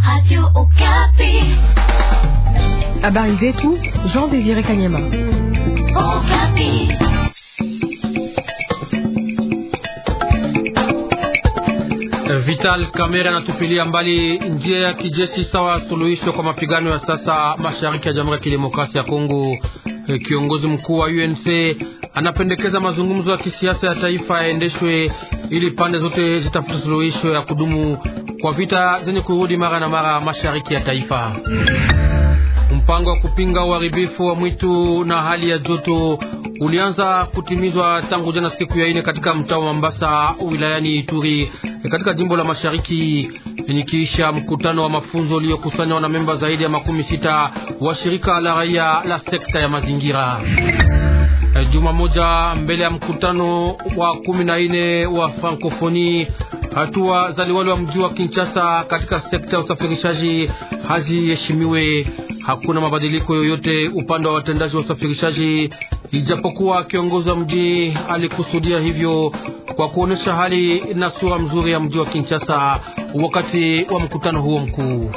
Habari zetu Jean Désiré Kanyama. Vital Kamerhe anatupilia mbali njia ya kijeshi sawa suluhisho kwa mapigano ya sasa mashariki ya Jamhuri ya Kidemokrasia ya Kongo. Kiongozi mkuu wa UNC anapendekeza mazungumzo ya kisiasa ya taifa yaendeshwe ili pande zote zitafute suluhisho ya kudumu kwa vita zenye kurudi mara na mara mashariki ya taifa. Mpango wa kupinga uharibifu wa mwitu na hali ya joto ulianza kutimizwa tangu jana siku ya ine katika mtaa wa Mambasa wilayani Ituri katika jimbo la Mashariki, nikiisha mkutano wa mafunzo uliokusanywa na memba zaidi ya makumi sita wa shirika la raia la sekta ya mazingira. Juma moja mbele ya mkutano wa kumi na nne wa Frankofoni, hatua za liwali wa mji wa Kinshasa katika sekta ya usafirishaji haziheshimiwe. Hakuna mabadiliko yoyote upande wa watendaji wa usafirishaji, ijapokuwa kiongozi wa mji alikusudia hivyo kwa kuonesha hali na sura mzuri ya mji wa Kinshasa wakati wa mkutano huo mkuu.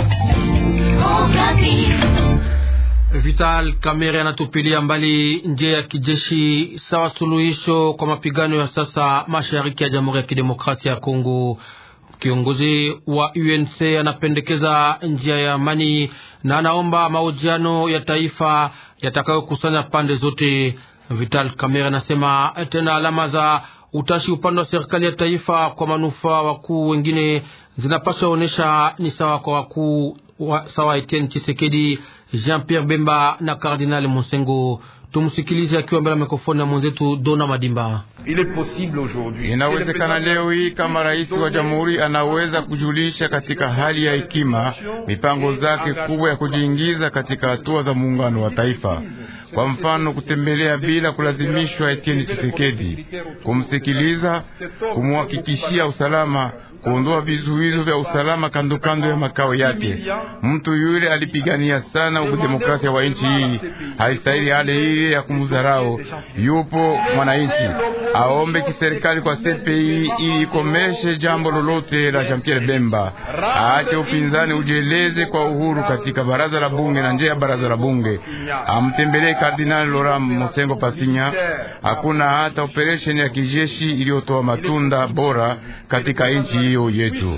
Vital Kamerhe anatupilia mbali njia ya kijeshi sawa suluhisho kwa mapigano ya sasa mashariki ya Jamhuri ya Kidemokrasia ya Kongo. Kiongozi wa UNC anapendekeza njia ya amani na anaomba mahojiano ya taifa yatakayokusanya pande zote. Vital Kamerhe anasema tena alama za utashi upande wa serikali ya taifa kwa manufaa wakuu wengine zinapaswa onyesha ni sawa kwa wakuu wa, sawa Etienne Tshisekedi, Jean Pierre Bemba na Kardinali Monsengo. Tumsikilize akiwa mbele ya mikrofoni na mwenzetu Dona Madimba. Inawezekana leo hii kama rais wa jamhuri anaweza kujulisha katika hali ya hekima mipango zake kubwa ya kujiingiza katika hatua za muungano wa taifa. Kwa mfano, kutembelea bila kulazimishwa Etienne Tshisekedi, kumsikiliza, kumhakikishia usalama, kuondoa vizuizo vya usalama kando kando ya makao yake. Mtu yule alipigania sana udemokrasia wa nchi hii, haistahili hali ile ya kumdharau. Yupo mwananchi aombe kiserikali kwa CPI ili ikomeshe jambo lolote la Jean Pierre Bemba, aache upinzani ujieleze kwa uhuru katika baraza la bunge na nje ya baraza la bunge, amtembelee Kardinali Laurent Mosengo Pasinya. Hakuna hata operesheni ya kijeshi iliyotoa matunda bora katika nchi hiyo yetu.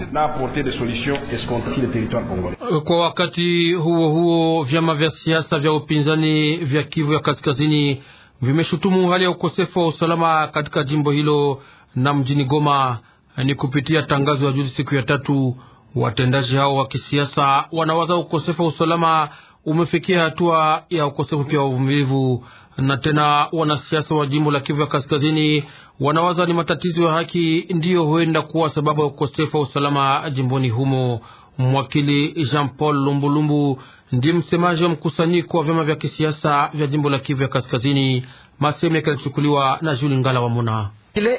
Kwa wakati huo huo, vyama vya siasa vya upinzani vya Kivu ya Kaskazini vimeshutumu hali ya ukosefu wa usalama katika jimbo hilo na mjini Goma. Ni kupitia tangazo ya juzi siku ya tatu, watendaji hao wa kisiasa wanawaza ukosefu wa usalama umefikia hatua ya ukosefu pia wa uvumilivu, na tena wanasiasa wa jimbo la Kivu ya Kaskazini wanawaza ni matatizo ya haki ndiyo huenda kuwa sababu ya ukosefu wa usalama jimboni humo. Mwakili Jean Paul Lumbulumbu ndiye msemaji wa mkusanyiko wa vyama vya kisiasa vya jimbo la Kivu ya Kaskazini. Masehemu yake yalichukuliwa na Juli Ngala wa Muna.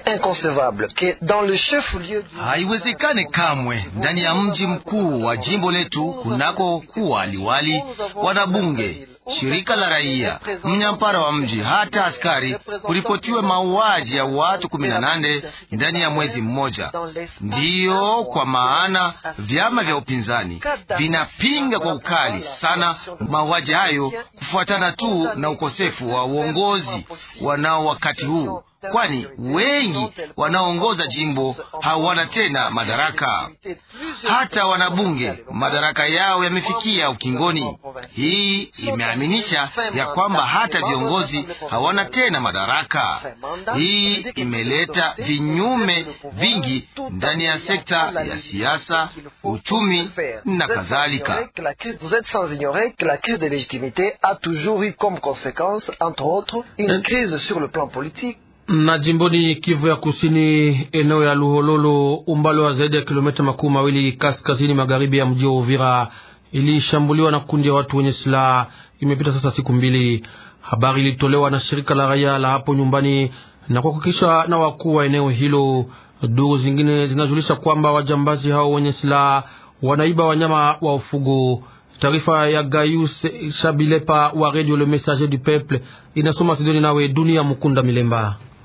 Haiwezekane kamwe ndani ya mji mkuu wa jimbo letu kunako kuwa liwali, wanabunge, shirika la raia, mnyampara wa mji, hata askari, kuripotiwe mauaji ya watu kumi na nane ndani ya mwezi mmoja. Ndiyo kwa maana vyama vya upinzani vinapinga kwa ukali sana mauaji hayo, kufuatana tu na ukosefu wa uongozi wanao wakati huu kwani wengi wanaoongoza jimbo hawana tena madaraka. Hata wanabunge madaraka yao yamefikia ukingoni. Hii imeaminisha ya kwamba hata viongozi hawana tena madaraka. Hii imeleta vinyume vingi ndani ya sekta ya siasa, uchumi na kadhalika. na jimboni Kivu ya Kusini, eneo ya Luhololo, umbali wa zaidi ya kilomita makumi mawili kaskazini magharibi ya mji wa Uvira, ilishambuliwa na kundi ya watu wenye silaha. Imepita sasa siku mbili. Habari ilitolewa na shirika la raia la hapo nyumbani na kuhakikisha na wakuu wa eneo hilo. Duru zingine zinajulisha kwamba wajambazi hao wenye silaha wanaiba wanyama wa ufugo. Taarifa ya Gaius Shabilepa wa Radio Le Messager du Peuple inasoma Sidoni nawe Dunia Mukunda Milemba.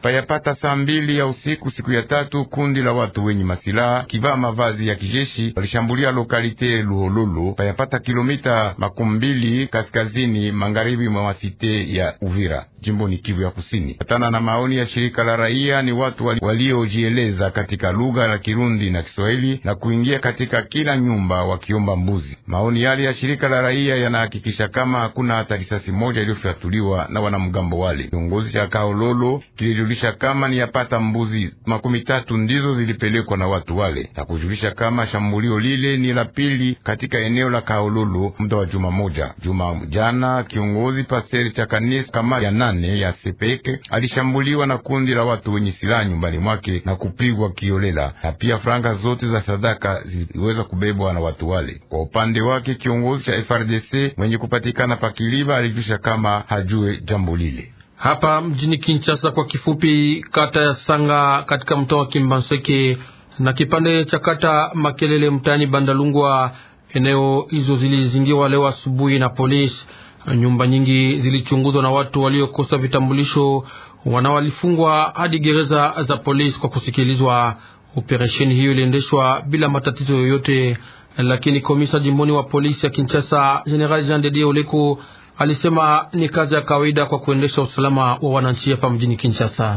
Payapata saa mbili ya usiku siku ya tatu, kundi la watu wenye masilaha kivaa mavazi ya kijeshi walishambulia lokalite Luhololo, payapata kilomita makumi mbili kaskazini magharibi mwa masite ya Uvira, jimboni Kivu ya Kusini. Patana na maoni ya shirika la raia, ni watu waliojieleza katika lugha la Kirundi na Kiswahili na kuingia katika kila nyumba wakiomba mbuzi. Maoni yale ya shirika la raia yanahakikisha kama hakuna hata risasi moja iliyofyatuliwa na wanamgambo wale. Kiongozi cha Kaololo kilijulisha kama ni yapata mbuzi makumi tatu ndizo zilipelekwa na watu wale, na kujulisha kama shambulio lile ni la pili katika eneo la Kaololo muda wa juma moja. Juma jana kiongozi paseri cha kanisa kama ya nane ya Sepeke alishambuliwa na kundi la watu wenye silaha nyumbani mwake na kupigwa kiolela, na pia franga zote za sadaka ziliweza kubebwa na watu wale. Kwa upande wake kiongozi cha FRDC mwenye kupatikana pakiliba alijulisha kama hajue jambo lile. Hapa mjini Kinshasa, kwa kifupi, kata ya Sanga katika mtaa wa Kimbanseke na kipande cha kata Makelele mtaani Bandalungwa, eneo hizo zilizingirwa leo asubuhi na polisi. Nyumba nyingi zilichunguzwa na watu waliokosa vitambulisho, wanawalifungwa hadi gereza za polisi kwa kusikilizwa. Operesheni hiyo iliendeshwa bila matatizo yoyote, lakini komisa jimboni wa polisi ya Kinshasa General Jean de Dieu Oleko alisema ni kazi ya kawaida kwa kuendesha usalama wa wananchi hapa mjini Kinshasa.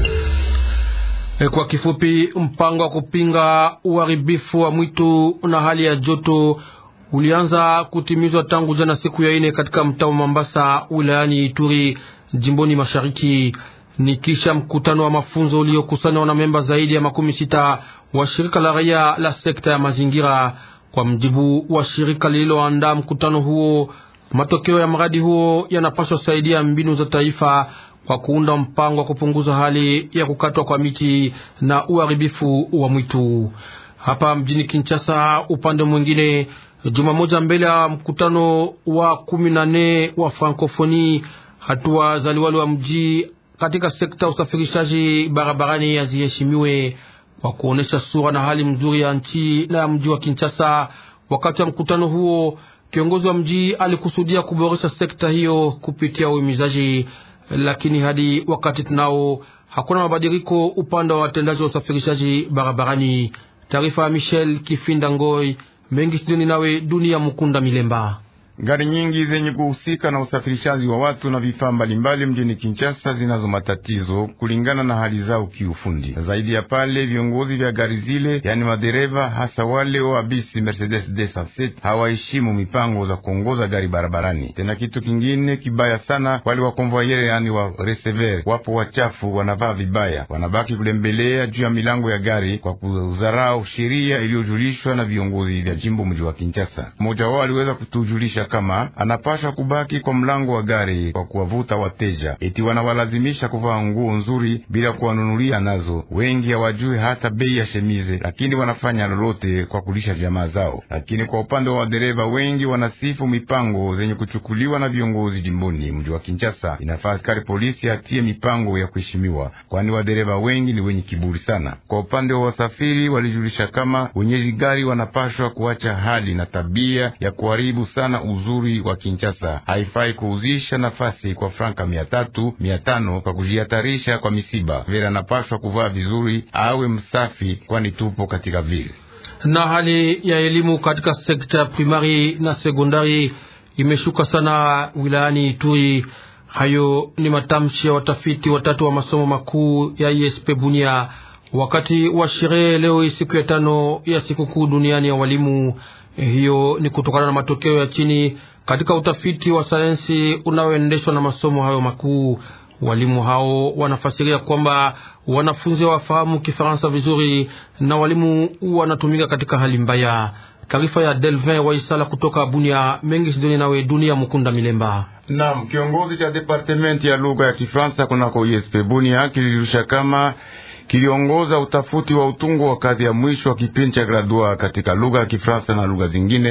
E, kwa kifupi, mpango wa kupinga uharibifu wa mwitu na hali ya joto ulianza kutimizwa tangu jana siku ya ine katika mtaa wa Mambasa wilayani Ituri jimboni mashariki. Ni kisha mkutano wa mafunzo uliokusanya wanamemba zaidi ya makumi sita wa shirika la raia la sekta ya mazingira. Kwa mjibu wa shirika lililoandaa mkutano huo, matokeo ya mradi huo yanapaswa saidia mbinu za taifa kwa kuunda mpango wa kupunguza hali ya kukatwa kwa miti na uharibifu wa mwitu. Hapa mjini Kinshasa, upande mwingine Juma moja mbele ya mkutano wa kumi na nne wa Frankofoni, hatua za liwali wa mji katika sekta ya usafirishaji barabarani haziheshimiwe kwa kuonesha sura na hali mzuri ya nchi na ya mji wa Kinshasa. Wakati wa mkutano huo, kiongozi wa mji alikusudia kuboresha sekta hiyo kupitia uhimizaji, lakini hadi wakati tunao hakuna mabadiliko upande wa watendaji wa usafirishaji barabarani. Taarifa ya Michel Kifinda Ngoi mengi studioni nawe dunia Mukunda Milemba. Gari nyingi zenye kuhusika na usafirishaji wa watu na vifaa mbalimbali mjini Kinshasa zinazo matatizo kulingana na hali zao kiufundi. Zaidi ya pale, viongozi vya gari zile, yani madereva, hasa wale wa bisi Mercedes 207 hawaheshimu mipango za kuongoza gari barabarani. Tena kitu kingine kibaya sana, wale wa konvoyere, yani wa receiver, wapo wachafu, wanavaa vibaya, wanabaki kulembelea juu ya milango ya gari kwa kudharau sheria iliyojulishwa na viongozi vya jimbo mji wa Kinshasa. Mmoja wao aliweza kutujulisha kama anapasha kubaki kwa mlango wa gari kwa kuwavuta wateja, eti wanawalazimisha kuvaa nguo nzuri bila kuwanunulia nazo. Wengi hawajui hata bei ya shemize, lakini wanafanya lolote kwa kulisha jamaa zao. Lakini kwa upande wa wadereva, wengi wanasifu mipango zenye kuchukuliwa na viongozi jimboni mji wa Kinshasa. Inafaa askari polisi atie mipango ya kuheshimiwa, kwani wadereva wengi ni wenye kiburi sana. Kwa upande wa wasafiri, walijulisha kama wenyeji gari wanapashwa kuacha hali na tabia ya kuharibu sana uzuri wa Kinshasa. Haifai kuuzisha nafasi kwa franka mia tatu mia tano kwa kujihatarisha kwa misiba. Vera anapashwa kuvaa vizuri, awe msafi, kwani tupo katika vile. Na hali ya elimu katika sekta ya primari na sekondari imeshuka sana wilayani Ituri. Hayo ni matamshi ya watafiti watatu wa masomo makuu ya ISP Bunia wakati wa sherehe leo siku ya tano ya sikukuu duniani ya walimu. Hiyo ni kutokana na matokeo ya chini katika utafiti wa sayansi unaoendeshwa na masomo hayo makuu. Walimu hao wanafasiria kwamba wanafunzi hawafahamu Kifaransa vizuri na walimu wanatumika katika hali mbaya. Taarifa ya Delvin Waisala kutoka Bunia. Mengi sidoni nawe Dunia Mukunda Milemba. Naam, kiongozi cha departementi ya lugha ya Kifaransa kunako ISP Bunia kilirusha kama kiliongoza utafuti wa utungo wa kazi ya mwisho wa kipindi cha gradua katika lugha ya Kifaransa na lugha zingine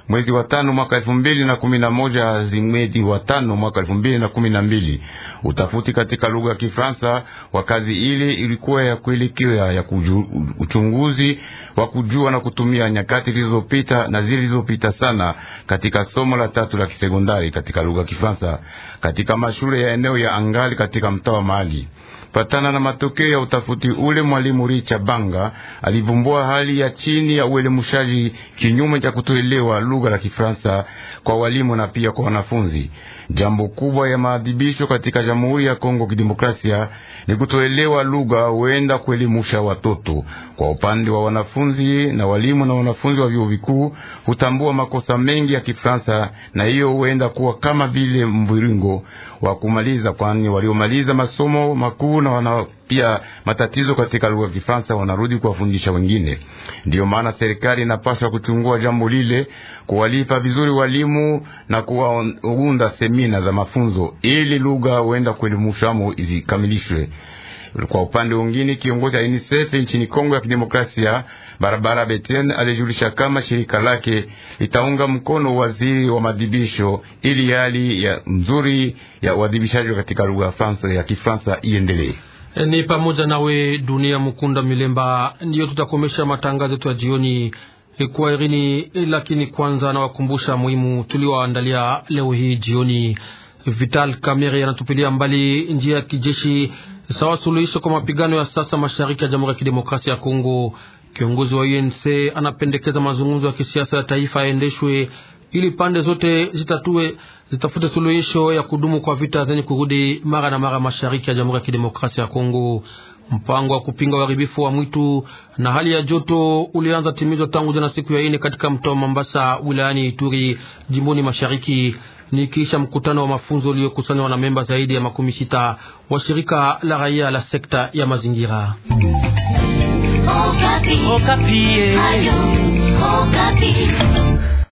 mwezi wa tano mwaka elfu mbili na kumi na moja hadi mwezi wa tano mwaka elfu mbili na kumi na mbili. Utafuti katika lugha ya Kifaransa wa kazi ile ilikuwa ya kuelekea ya kuju, uchunguzi wa kujua na kutumia nyakati zilizopita na zilizopita sana katika somo la tatu la kisekondari katika lugha ya Kifaransa katika mashule ya eneo ya angali katika mtaa wa Mali. Patana na matokeo ya utafuti ule, mwalimu Richa Banga alivumbua hali ya chini ya uelemushaji kinyume cha kutoelewa lugha la Kifaransa kwa walimu na pia kwa wanafunzi. Jambo kubwa ya maadhibisho katika Jamhuri ya Kongo Kidemokrasia ni kutoelewa lugha huenda kuelimusha watoto. Kwa upande wa wanafunzi na walimu na wanafunzi wa vyuo vikuu hutambua makosa mengi ya Kifaransa, na hiyo huenda kuwa kama vile mviringo wa kumaliza, kwani waliomaliza masomo makuu na wana pia matatizo katika lugha ya Kifaransa wanarudi kuwafundisha wengine. Ndiyo maana serikali inapaswa kuchungua jambo lile, kuwalipa vizuri walimu na kuwaunda semina za mafunzo ili lugha huenda kuelimushamo izikamilishwe. Kwa upande mwingine, kiongozi wa UNICEF nchini Kongo ya Kidemokrasia Barabara Beten alijulisha kama shirika lake litaunga mkono waziri wa madhibisho ili hali ya mzuri ya uadhibishaji katika lugha ya Kifaransa iendelee. Ni pamoja nawe Dunia Mukunda Milemba. Ndiyo tutakomesha matangazo yetu ya jioni kwa irini, lakini kwanza nawakumbusha muhimu tulioandalia leo hii jioni. Vital Kamerhe anatupilia mbali njia ya kijeshi sawa suluhisho kwa mapigano ya sasa mashariki ya Jamhuri ya Kidemokrasia ya Kongo. Kiongozi wa UNC anapendekeza mazungumzo ya kisiasa ya taifa yaendeshwe ili pande zote zitatue zitafute suluhisho ya kudumu kwa vita zenye kurudi mara na mara mashariki ya Jamhuri ya Kidemokrasia ya Kongo. Mpango wa kupinga uharibifu wa mwitu na hali ya joto ulianza timizwa tangu jana siku ya ine katika mtaa wa Mambasa wilayani Ituri jimboni mashariki ni kisha mkutano wa mafunzo uliokusanywa na memba zaidi ya makumi sita wa shirika la raia la sekta ya mazingira. Okapi. Okapi. Ayo, Okapi.